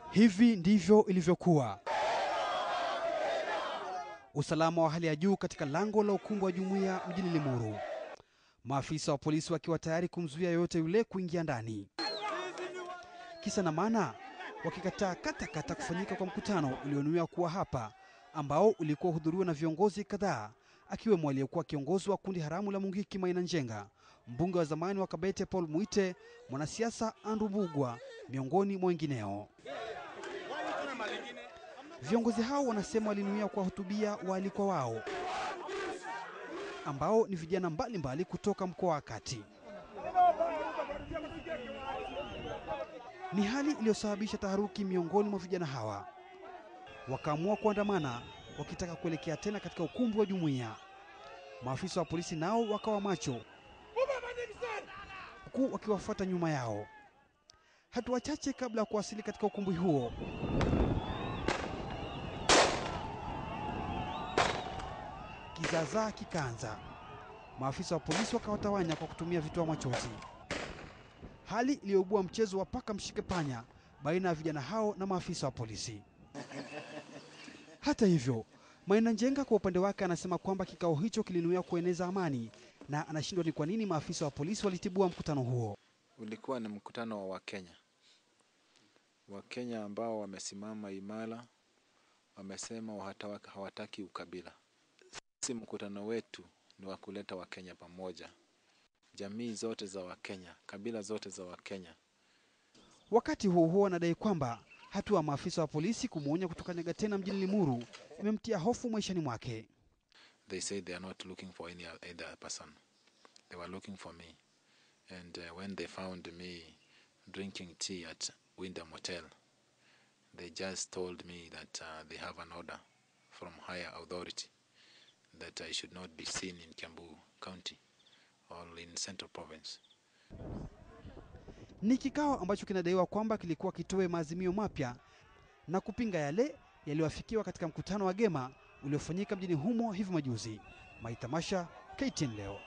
Hivi ndivyo ilivyokuwa. Usalama wa hali ya juu katika lango la ukumbi wa jumuiya mjini Limuru, maafisa wa polisi wakiwa tayari kumzuia yoyote yule kuingia ndani. Kisa na maana, wakikataa katakata kufanyika kwa mkutano ulionuiwa kuwa hapa, ambao ulikuwa uhudhuriwa na viongozi kadhaa, akiwemo aliyekuwa kiongozi wa kundi haramu la Mungiki Maina Njenga, mbunge wa zamani wa Kabete Paul Muite, mwanasiasa Andrew Bugwa, miongoni mwa wengineo. Viongozi hao wanasema walinuia kuwahutubia waalikwa wao ambao ni vijana mbalimbali mbali kutoka mkoa wa Kati. Ni hali iliyosababisha taharuki miongoni mwa vijana hawa, wakaamua kuandamana wakitaka kuelekea tena katika ukumbi wa jumuiya. Maafisa wa polisi nao wakawa macho, huku wakiwafuata nyuma yao. Hatua chache kabla ya kuwasili katika ukumbi huo, kizaazaa kikaanza. Maafisa wa polisi wakawatawanya kwa kutumia vitoa machozi, hali iliyoibua mchezo wa paka mshike panya baina ya vijana hao na maafisa wa polisi. Hata hivyo, Maina Njenga kwa upande wake anasema kwamba kikao hicho kilinuia kueneza amani na anashindwa ni kwa nini maafisa wa polisi walitibua mkutano huo. Ulikuwa ni mkutano wa Wakenya, Wakenya ambao wamesimama imara, wamesema hawataki ukabila. Sisi mkutano wetu ni wa kuleta Wakenya pamoja, jamii zote za Wakenya, kabila zote za Wakenya. Wakati huo huo, anadai kwamba hatua ya maafisa wa polisi kumwonya kutokanyaga tena mjini Limuru imemtia hofu maishani mwake. They said they are not looking for any other person. They were looking for me. And uh, when they found me drinking tea at Wyndham Hotel, they just told me that uh, they have an order from higher authority that I should not be seen in Kiambu County or in Central Province. Ni kikao ambacho kinadaiwa kwamba kilikuwa kitoe maazimio mapya na kupinga yale yaliyoafikiwa katika mkutano wa Gema uliofanyika mjini humo hivi majuzi. Maitamasha, KTN leo.